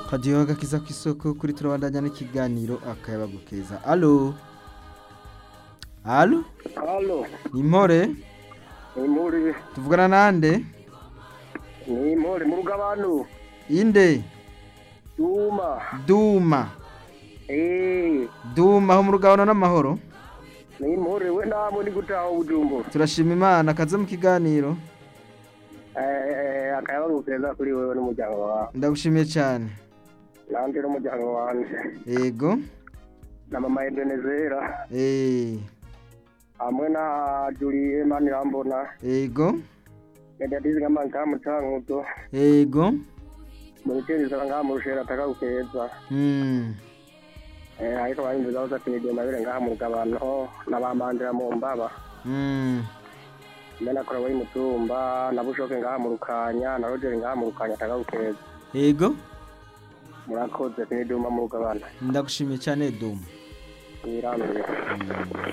radiyo agakiza ku isoko kuri turabandanya n'ikiganiro akayabagu keza alo alo halo ni impore ni muri tuvugana nande ni muri mu rugabano inde duma duma eh duma aho mu rugabano n'amahoro ni muri we namwe ni gutaha ubujumbu turashima imana kaze mu kiganiro eh akayabagu keza kuri wewe n'umuryango wawe ndagushimiye cyane nanje n'umuryango wanje yego na mama Ebenezera eh hamwe na Julie Manirambona yego Mediatize kama nkamu tanguto yego Mwitiriza ngamu rushera ataka keza mm. eh ariko barinze zaza tinije mabere ngamu rugabano n'abamandira mu mbaba Mm. Mena kora wari mutumba na bushoke ngamu rukanya na Roger ngamu rukanya ataka keza yego murakoze tiniduma mu rugabano ndagushimiye cyane duma Irambye mm.